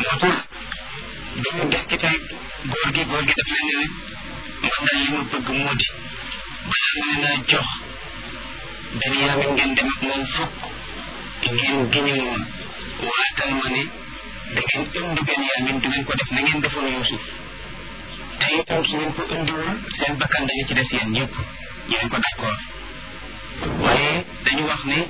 moo tax dañu des ci tey góor gi góor gi daf leen ne man daal li ma bëgg moo di balaa ma leen a jox Benyamin ngeen dem ak moom fukk ngeen giñu moom waatal ma ne da ngeen indi Benyamin du ngeen ko def na ngeen defoon Yuusuf te itam su ngeen ko indiwul seen bakkan dañu ci des yéen ñëpp yéen ko d'accord waaye dañu wax ne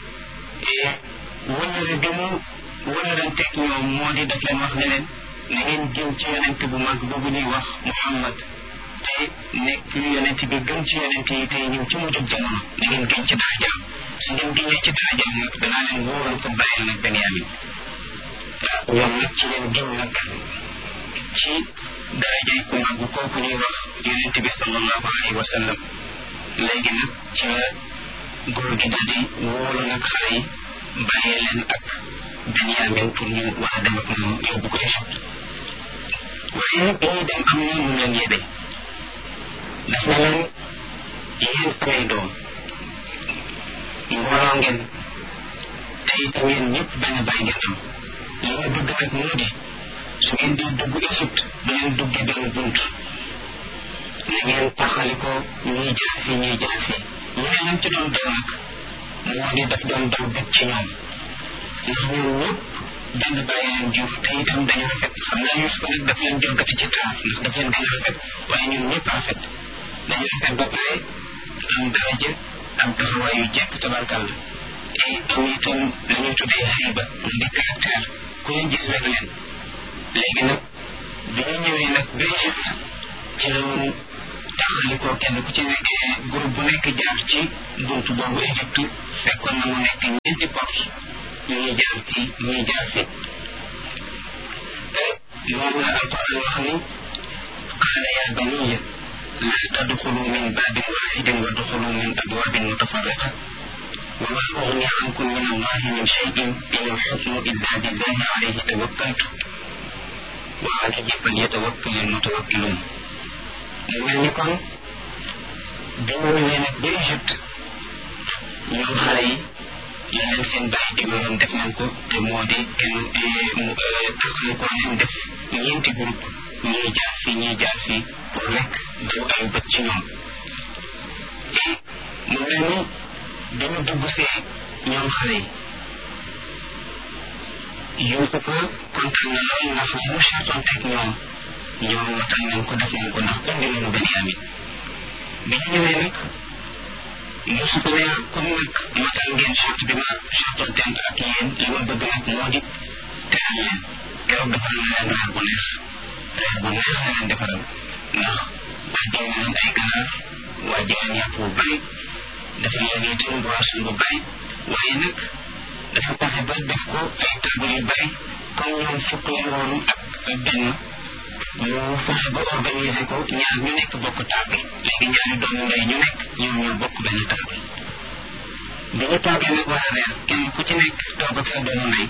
wëllëre bi mu wëllëranteeg ñoom moo di daf leen wax ne leen na ngeen jëm ci yonent bu mag boobu ñuy wax Muhammad te nekk yonent bi gën ci yonent yi tey ñëw ci mujjub jamono na ngeen gën ci darajaam su ngeen génnee ci darajaam nag danaa leen wóoral ko bàyyil nag Benyamin waaw ñoom nag ci leen gën nag ci darajay ku mag kooku ñuy wax yonent bi sallallahu alayhi wa sallam léegi nag ci la góor gi daal di wóolu nag xale yi bàyyee leen ak Benyamin pour ñu war a dem ak moom yóbbu ko Égypte waaye bi ñuy dem am na mu leen yebe daf na leen yéen samay doom mbooloo ngeen te itam yéen ñëpp benn bàyyi ngeen am li ma bëgg nag moo di su ngeen di dugg Égypte bu leen duggee benn bunt na ngeen taxali ko ñuy jaar fii ñuy jaar fii ñu ne leen ci doon daw nag moo di daf doon daw bët ci ñoom ndax ñoom ñëpp benn bàyyi leen jur te itam dañu rafet xam naa Yuusuf nag daf leen jëlgati ci taar ndax daf leen gën a rafet waaye ñun ñëpp rafet dañu rafet ba pare am daraja am taxawaay yu jekk tabarkàlla et am itam la ñuy tuddee xayba mu di caractère ku leen gis rek leen léegi nag bi ñu ñëwee nag ba Égypte ci la ñu taxali ko kenn ku ci nekk groupe bu nekk jaar ci buntu boobu Égypte fekkoon na mu nekk ñeenti porte ñuy jaar fii ñuy jaar fii moom la alquran wax ni qaala yaa baniya laa tadxulu min baabin waaxidin wa duxulu min abwaabin mutafarriqa wa maa ugni ankum min allahi min cheyin in alxukmu illa lillahi alayhi tawakkaltu wa alayhi falyatawakkal almutawakkiluun mu mel ni kon bi mu ñëwee nag ba Égypte ñoom xale yi la leen seen bàyyi digaloon def nañ ko te moo di kenn taxal ko leen def ñeenti groupe ñuy jaar fii ñuy jaar fii pour rek daw ay bët ci ñoom et mu mel ni bi ñu dugg see ñoom xale yi Yuusufa kontaan na lool ndax li mu seetonteeg ñoom ñoom matal nañ ko def nañ ko ndax indi nañu Benyamin bi ñu ñëwee nag Yuusufa ne comme nag matal ngeen charte bi ma seetonteeg ak yéen li ma bëgg nag moo di teral leen keroog defaral na leen reer bu neex reer bu neex la leen defaral ndax wàjjal na leen ay ganaar wàjjal leen yàpp bu bari dafa leen itam boisson bu bari waaye nag dafa taxe ba def ko ay table yu bari comme ñoom fukk leen woon ak benn ñu fexe ba organiser ko ñaar ñu nekk bokk table léegi ñaari doomu ndey ñu nekk ñoom ñoo bokk benn table bi ñu toogee nag war a reer kenn ku ci nekk toog ak sa doomu ndey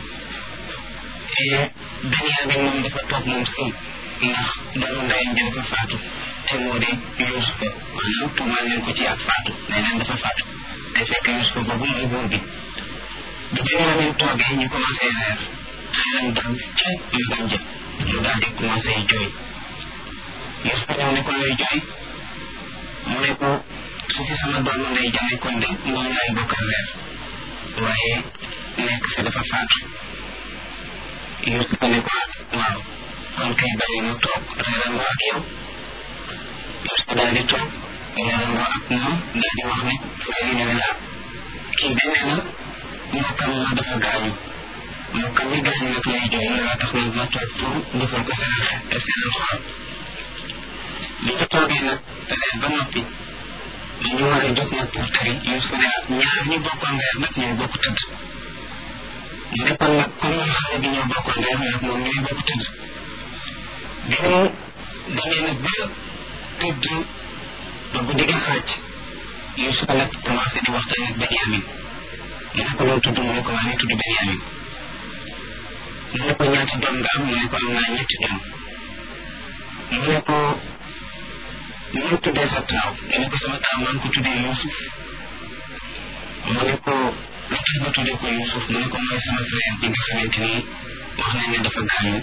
Benyamin moom dafa toog moom si ndax doomu ndeyam bi dafa faatu te moo di Yuusufa maanaam tuumaal leen ko ci ak faatu nee leen dafa faatu te fekk Yuusufa boobu mooy buur bi bi Benyamin toogee ñu commencé reer xelam dal ca magam jë mu daal di commencé jooy Yuusufa ñëw ne ko looy jooy mu ne ko su fi sama doomu ndey ja nekkoon de moom laay bokkal reer waaye nekk fi dafa faatu Yuusufa ne ko waaw kon kay bàyyi mu toog reerandoo ak yow Yuusufa daal di toog reerandoo ak moom daal di wax ne léegi ñu ne la kii de nee na mbokkam ma dafa gaañu mbokkam mi gaañu nag lay jooy looloo tax nag ma toog pour defal ko seen seen xol li ñu toogee nag reer ba noppi dañu war a jóg nag pour tari Yuusufa ne ñaar ñu bokkoon reer nag ñoo bokk tëdd mu ne kon nag comme ñun xale bi ñoo bokkoon reer nag moom ñooy bokk tëdd bi mu demee nag ba tëdd ba guddi gi xaaj Yuusufa nag commencé di waxtaan ak Benyamin mu ne ko loolu tudd mu ne ko maa ngi tudd Benyamin mu ne ko ñaati doom nga am mu ne ko am naa ñetti doom mu ne ko ñu tuddee sa taaw mu ne ko sama taaw maa ngi ko tuddee Yuusuf mu ne ko lu tax nga tuddee ko Yuusuf mu ne ko mooy sama frère bi nga xamante ni wax nañ ne dafa gaañu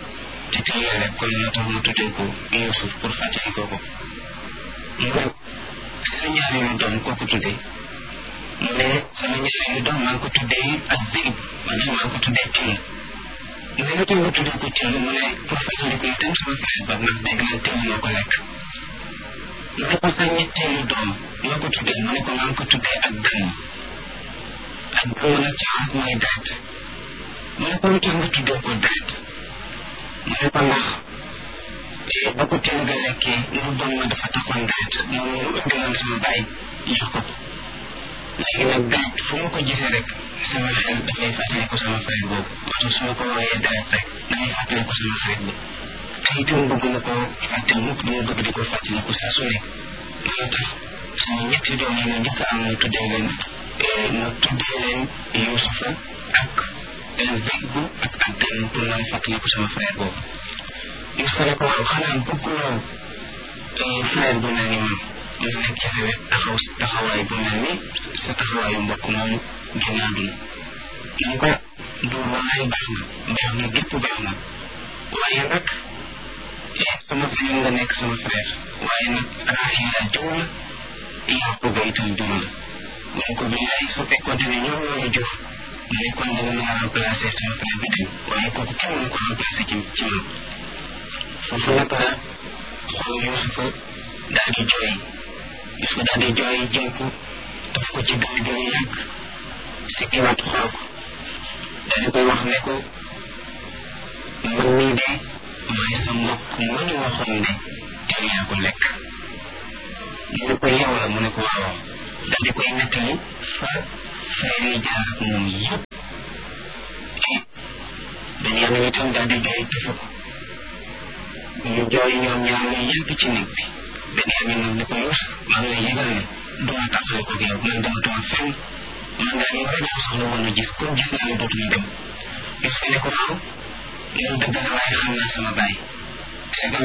ci teel rek kon moo tax mu tuddee ko Yuusuf pour fàttali ko ko mu ne sa ñaareelu doom koo ko tuddee mu ne sama ñaareelu doom maa ngi ko tuddee ak Zib maanaam maa ngi ko tuddee Till mu ne lu tax nga tuddee ko Till mu ne pour fàttali ko itam sama frère ba ndax dégg naa Till moo ko lekk mu ne ko sa ñetteelu doom loo ko tuddee mu ne ko maa ngi ko tuddee ak Gàmm ak Gàmm nag ci arab mooy daat mu ne ko lu tax nga tuddee ko daat mu ne ko ndax ba ko Till ga lekkee lu bon ma dafa taxoon daat moom mu indiloon sama baay jox ko ko léegi nag daat fu ma ko gisee rek sama xel dafay fàttali ko sama frère boobu moo tax su ma ko wooyee daat rek damay fàttali ko sama frère bi te itam bëgg na ko fàttali mukk dama bëgg di ko fàttali ko saa su nekk loolu tax sama ñetti doom yi ma njëkk am mu tuddee leen mu tuddee leen Yuusufa ak Zeybu ak ak Gàmm pour mën a fàttali ko sama frère boobu Yuusufa ne ko waaw xanaa bëgguloo frère bu mel ni man mu nekk ci sa wet taxaw taxawaay bu mel ni sa taxawaayu mbokk moomu génn àdduna mu ko duur wallaay baax nga baax nga gépp baax nga waaye nag sama sañoon nga nekk sama frère waaye nag Raaxila jur la Yaquba itam jur la mu ne ko billaay su fekkoonte ne ñoom ñoo la jur mu ne kon danga mën a remplacer sama frère bi dem waaye kooku kenn mënu ko remplacer ci ci man foofu nag la xool Yuusufa daal di jooy Yuusufa daal di jooy jël ko daf ko ci dënn bi lu yàgg si kiwaat xool ko daal di koy wax ne ko man mii de mooy sa mbokk ma ñu waxoon ne yow yaa ko lekk mu ne ko yow la mu ne ko waaw daal di koy nettali fa frère yi jaar ak moom yëpp Benyamin itam daal di jooy tëfu ko ñu jooy ñoom ñaar ñu yàgg ci néeg bi Benyamin nag ne ko Yuusuf maa ngi lay yëgal ne duma tàqale ko yow man dematuma fenn man daal yow rek laa soxla woon a gis comme gis naa ne dootuñu dem Yuusuf ne ko waaw loolu dëgg la waaye xam naa sama baay